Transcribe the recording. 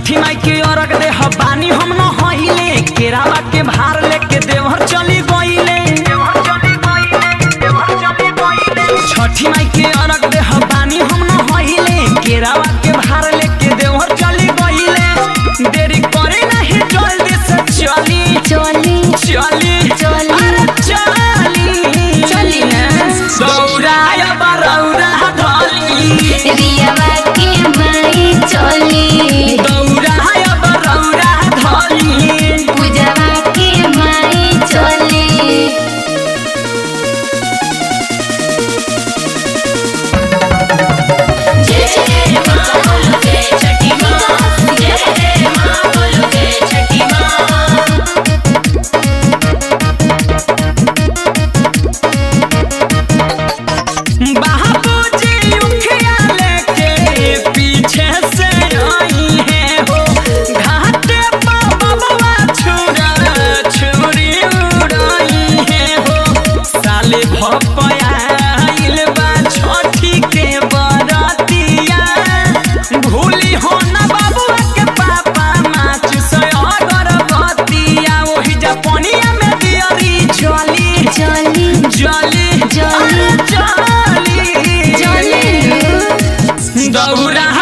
छठी माई के अरग दे बानी हम न हईले केरावा के भार लेके देवहर चली गईले छठी माई के अरग दे बानी हम न हईले केरावा के भार लेके देवहर चली गईले देरी करे नहीं जल्दी से चली चली चली चली। अरे चली चली ना। दौड़ाया बरौरा ढली रियावा के माई चली दौड़ाया बरौरा ढली पूजावा के माई चली जय जय माँ बोलो जय छठी माँ जय जय माँ बोलो जय छठी माँ बाबूजी उखिया लेके पीछे से आई है हो घाटे पर बबुआ छुरा छुरी उड़ाई है हो साले भपयाइल बा छठी के बरतिया भूली हो ना बबुआ के पापा माच से अगरबत्तिया ओही जपनिया में दियरी जली चली जली जली। अरे जली चली दौड़ा